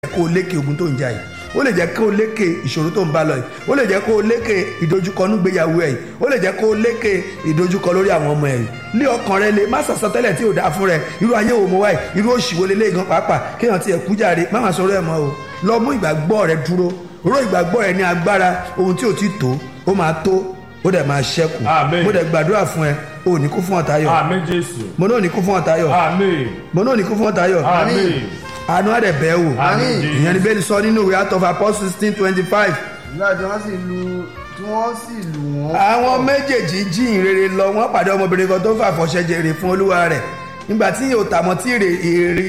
kó o lékè ogun tó ń jà yìí ó lè jẹ́ kó o lékè ìṣòro tó ń bá lọ yìí ó lè jẹ́ kó o lékè ìdojúkọ nígbéyàwó ẹ̀ yìí ó lè jẹ́ kó o lékè ìdojúkọ lórí àwọn ọmọ ẹ̀ yìí lé ọkàn rẹ lé má sàsọ tẹ́lẹ̀ tí ò dáa fún rẹ irú ayé wo mo wáyé irú òṣìwò lélẹ́ gan pàápàá kéèyàn tiẹ̀ kú jàre má máa sọ̀rọ̀ ẹ̀ mọ́ o lọ mú ìgbàgbọ́ rẹ dúró ró ìgbàgbọ́ rẹ ní agbára ohun tí ò ti tó ó máa tó ó dẹ̀ máa ṣẹ́kù Àmín. mo dẹ̀ gbàdúrà fún ẹ o ò ní kú fún ọ̀tá yọ̀ àmín jésù mo náà ò ní kú fún ọ̀tá yọ̀ àmín mo náà ò ní kú fún ọ̀tá yọ̀ àmín àánú àdẹ̀ bẹ́ẹ̀ wò àmín ìyẹn ni bẹ́ẹ̀ ni sọ nínú ìwé Acts of Apostles sixteen twenty five nígbà tí wọ́n sì lu tí wọ́n sì lù wọ́n. àwọn méjèèjì jíìn rere lọ wọ́n pàdé ọmọbìnrin kan tó ń fàfọ̀ṣẹ jèrè fún olúwa rẹ̀ nígbà tí yóò tàmọ́ tí èrè èrè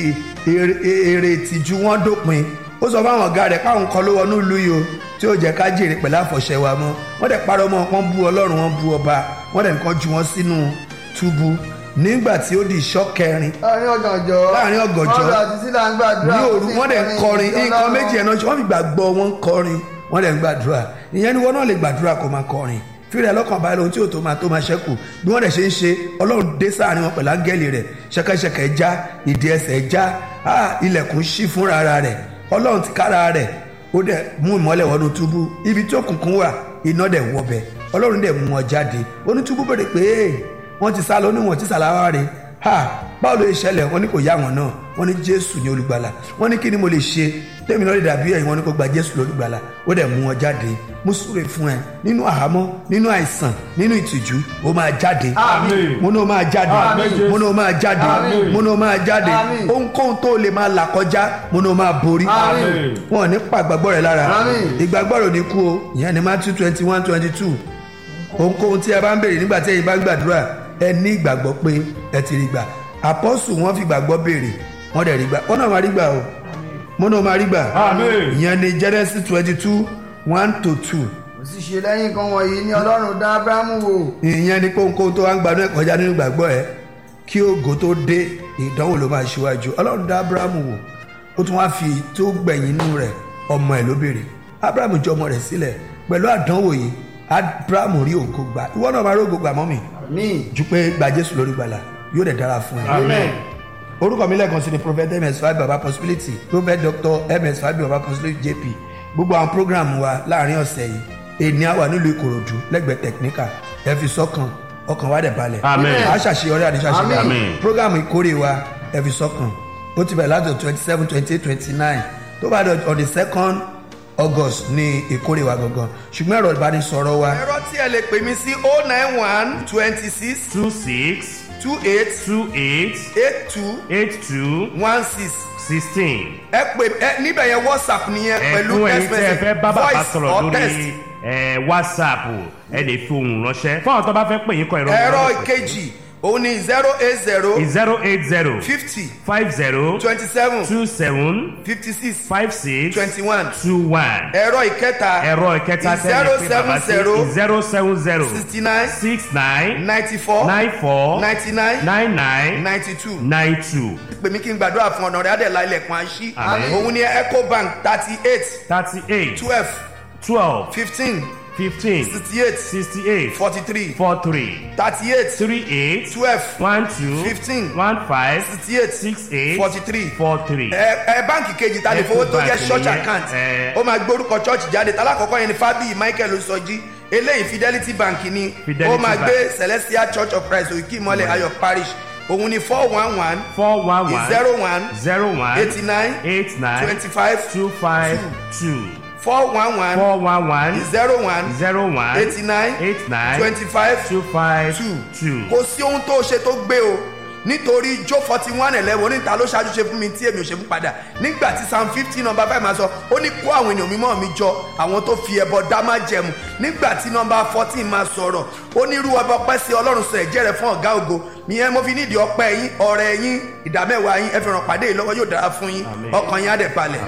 èrè èrè ìtìjú wọn dópin ó sọ fáwọn ọ̀gá rẹ̀ káwọn kan ló wọnú ìlú yìí o tí ó jẹ́ ká jèrè pẹ̀lú àfọ̀ṣẹ wa mọ́ wọ́n dẹ̀ parọ́ mọ́ wọn bú ọlọ́run wọn bú ọba wọ́n dẹ̀ nǹkan ju wọn sínú túbú nígbà tí ó di ìṣọ́ kẹrin láàrin ọ̀gànjọ́ Láàrin ọ̀gànjọ́. wọ́n àti sílà ń gbàdúrà ní òru wọ́n dẹ̀ ń kọrin nǹkan méjì ẹ̀ náà ṣe wọ́n fi gbàgbọ́ wọn ń kọrin wọ́n dẹ̀ ń gbàdúrà ìyẹn ni wọ́n náà lè gbàdúrà kó máa kọrin fílẹ̀ lọ́kàn báyìí lóhun tí ò tó máa tó máa ṣẹ́kù bí wọ́n dẹ̀ ṣe ń ṣe ọlọ́run dé sáàrin wọn pẹ̀lú áńgẹ́lì rẹ̀ ṣẹ̀kẹ̀ṣẹ̀kẹ̀ já ìdí ẹsẹ̀ já ah, ilẹ̀kùn ṣí fúnra ara rẹ̀ ọlọ́run ti kára rẹ̀ ó dẹ̀ mú ìmọ́lẹ̀ wọnú túbú ibi tí òkùnkùn wà iná dẹ̀ wọbẹ̀ ọlọ́run dẹ̀ mú wọn jáde onítúbú bèrè pé wọ́n ti sá lọ níwọ̀n tí sàláwá rẹ̀ ha báwo ló ṣe ṣẹlẹ̀ wọ́n ní kò yá wọn náà wọ́n ní jésù ní olùgbàlà wọ́n ní kí ni mo lè ṣe tèmi náà lè dàbí ẹ̀yin wọ́n ní kó gba jésù lólùgbàlà ó dẹ̀ mú wọn jáde mo súre fún ẹ nínú àhámọ́ nínú àìsàn nínú ìtìjú ó máa jáde Àmín. mo ní o máa jáde Àmín, Jésù. mo ní o máa jáde Àmín. mo ní o máa jáde Àmín. ohunkóhun tó lè máa là kọjá mo ní o máa borí Àmín. wọn ò ní pa ìgbàgbọ́ rẹ lára Àmín. ìgbàgbọ́ rẹ ò ní kú o ìyẹn ni matthew twenty one twenty two ohunkóhun tí ẹ bá ń béèrè nígbà tí ẹ̀yin bá ń gbàdúrà ẹ ní ìgbàgbọ́ pé ẹ ti rí gbà àpọ́sù wọn fi gbàgbọ́ béèrè wọn dẹ̀ rí gbà wọn náà máa rí gbà o mo náà máa rí gbà Àmín. ìyẹn ni genesis twenty two one to two kò sì ṣe lẹ́yìn kan wọ̀nyí ní ọlọ́run dá ábúráhámù wò ìyẹn ni pé ohunkóhun tó wá ń gbanú ẹ̀ kọjá nínú ìgbàgbọ́ ẹ kí ògo tó dé ìdánwò ló máa ṣíwájú ọlọ́run dá abrahamu wò ó tún wá fi tó gbẹ̀yìn inú rẹ̀ ọmọ ẹ̀ ló béèrè abrahamu jọ ọmọ rẹ̀ sílẹ̀ pẹ̀lú àdánwò yìí abrahamu rí ògo gbà ìwọ náà máa rí ògo gbà mọ́ mi ní ju pé gba jésù lórí gbàlà yóò dẹ̀ dára fún ẹ àmín orúkọ mi lẹ́ẹ̀kan sí ni prophet ms five baba possibility prophet doctor ms five baba possibility jp gbogbo àwọn program wa láàrin ọ̀sẹ̀ yìí ènìyàn àwà nílùú ìkòròdú lẹ́gbẹ̀ẹ́ technical ẹ fi sọ́kàn ọkàn wa dẹ̀ balẹ̀ Àmín. a ṣàṣeyọrí àti ṣàṣeyọrí Àmín. program ìkórè wa ẹ fi sọ́kàn ó ti bẹ̀rẹ̀ láti twenty seven twenty eight twenty nine tó bá dọ̀ on the second august ní ìkórè wa gangan ṣùgbọ́n ẹ̀rọ ìbánisọ̀rọ̀ wa. ẹ̀rọ tí ẹ lè pè mí sí oh nine one twenty six two six two eight two eight eight two eight two one six sixteen. ẹ pè ẹ níbẹ̀ yẹn whatsapp nìyẹn pẹ̀lú ẹ̀fún ẹ̀yin text tí ẹ fẹ́ message bá bàbá voice sọ̀rọ̀ or text. lórí ẹ̀, whatsapp ẹ lè fi ohùn ránṣẹ́ fún àwọn tó bá fẹ́ pè yín kọ ìrọ̀ ẹ̀rọ ìkejì òun ni zero eight zero zero eight zero fifty five zero twenty seven two seven fifty six five six twenty one two one. ẹ̀rọ ìkẹta ẹ̀rọ ìkẹta zero tẹ́lẹ̀ pé seven bàbá sí zero zero seven zero sixty nine six nine ninety four nine four ninety nine nine nine ninety two nine two pè mí kí n gbàdúrà fún ọ̀nà rẹ̀ adẹ̀lá ilẹ̀kùn àṣì Àmín. òun ni ecobank thirty eight thirty eight twelve twelve fifteen fifteen sixty eight sixty eight forty three four three thirty eight three eight twelve one two Fifteen. one five sixty eight six eight forty three four three. ẹ ẹ báǹkì kejì ta lè fowó tó jẹ Ecobank church nìyẹn, account ẹ. ó máa gbórúkọ church jáde talákọ̀ọ́kọ́ yẹn ni fábíyì michael osọjí eléyìí fidelity bank ni Fidelity ó máa Bank. gbé celestial church of christ òkè ìmọ̀lẹ̀ ayọ̀ parish òun ni four one one four one one zero one zero one eighty nine eight nine twenty five two five two four one one four one one zero one zero one eighty nine eight nine twenty five two five two two. kò sí ohun tó ṣe tó gbé o nítorí jó forty one eleven oníta ló ṣáájú ṣe fún mi tí èmi ò ṣe fún padà nígbà tí psalm fifty number five máa sọ ó ní kó àwọn ènìyàn mímọ́ mi jọ àwọn tó fi ẹbọ dá má jẹmu nígbà tí number fourteen máa sọ̀rọ̀ ó ní irú ọba ọpẹ́ sí ọlọ́run sọ ẹ̀jẹ̀ rẹ̀ fún ọ̀gá ògo ìyẹn mo fi nídìí ọpẹ́ yín ọrẹ yín ìdámẹ́wàá yín ẹ fi ràn pàdé yìí lọ́wọ́ yóò dára fún yín Àmín. ọkàn yín á dẹ̀ balẹ̀.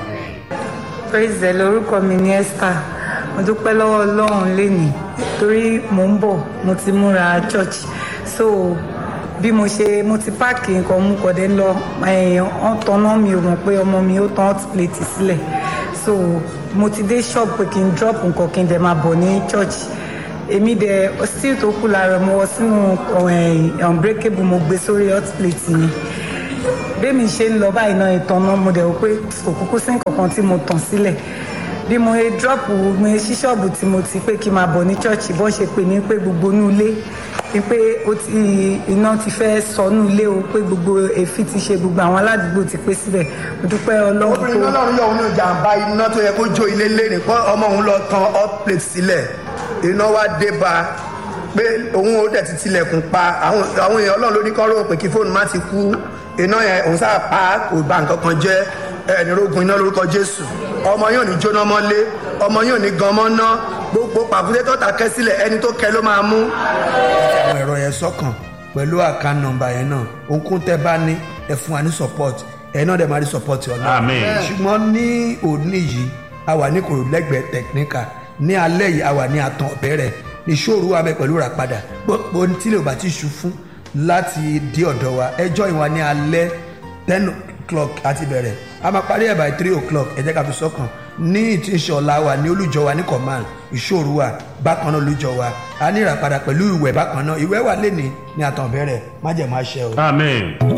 praise the lord orúkọ mi ní esther mo dúpẹ́ lọ́wọ́ ọlọ́run lénìí torí mò ń bọ̀ mo ti múra church so bí mo ṣe mo ti páàkì nǹkan mú kọ̀dé lọ wọ́n tanná mi ò mọ̀ pé ọmọ mi ó tan hot plate sílẹ̀ so mo ti dé shop pé kí n drop nǹkan kí n dẹ̀ máa bọ̀ ní church èmi dẹ̀ still tó kù lára mo wọ sínú eh, unbreakable mo gbé sórí hot plate yẹn bẹ́ẹ̀mi ṣe ń lọ báyìí náà ìtànà mo dẹ̀ wò pé òkúkú sí nǹkan tí mo tàn sílẹ̀ bí mo ṣe dírọ́pù mo ṣe ṣí ṣọ́ọ̀bù tí mo ti pé kí n máa bọ̀ ní ṣọ́ọ̀ṣì bọ́ ṣe pè mí pé gbogbo inú ilé ni pé ó ti iná ti fẹ́ sọnù ilé o pé gbogbo èéfín ti ṣe gbogbo àwọn aládùúgbò ti pé síbẹ̀ mo dúpẹ́ ọlọ́run obìnrin tó náà lọ́run yọ òun ní ìjàmbá iná tó yẹ kó jó ilé lẹ́nu pọ́ ọmọ òun lọ tan hot plate sílẹ̀ iná wá dé bá a pé òun ò dẹ̀ ti tilẹ̀kùn pa àwọn àwọn èèyàn ọlọ́run ló ní kọ́ rò pé kí fóònù má ti kú iná yẹn òun sáà pa á, kò bà nǹkan kan jẹ́ ẹni rógun iná lórúkọ jésù ọmọ yóò ní jóná mọ́lé ọmọ yóò ní gan mọ́ ná gbogbo pàkúté tó ta kẹ́ sílẹ̀ ẹni tó kẹ́ ló máa mú. àwọn ẹ̀rọ yẹn sọ́kàn pẹ̀lú àká nọmba yẹn náà ohunkóhun tẹ́ bá ní ẹ fún wa ní support ẹ náà dẹ̀ máa rí support ọ̀nà Amen. ṣùgbọ́n ní òní yìí a wà ní kòrò lẹ́gbẹ̀ẹ́ tẹ̀kíníkà ní alẹ́ yìí a wà ní àtàn ọ̀bẹ̀rẹ̀ ní ṣòro wa bẹ pẹ̀lú ràpadà gbogbo tílé ò bá ti ṣú fún láti dé ọ̀dọ̀ wa ẹjọ́ ìwà ní alẹ́ ten o'clock àti bẹ̀rẹ̀ a máa parí ẹ̀ by three o'clock ẹ jẹ́ ká fi sọ́kàn ní ìtìṣọ̀la wa ní olùjọ wa ní command ìṣòro wa bákan náà olùjọ wa a ní ìràpadà pẹ̀lú ìwẹ̀ bákan náà ìwẹ̀ wà lẹ́ni ní àtàn ọ̀bẹ̀rẹ̀ májèmá ṣe o. amen.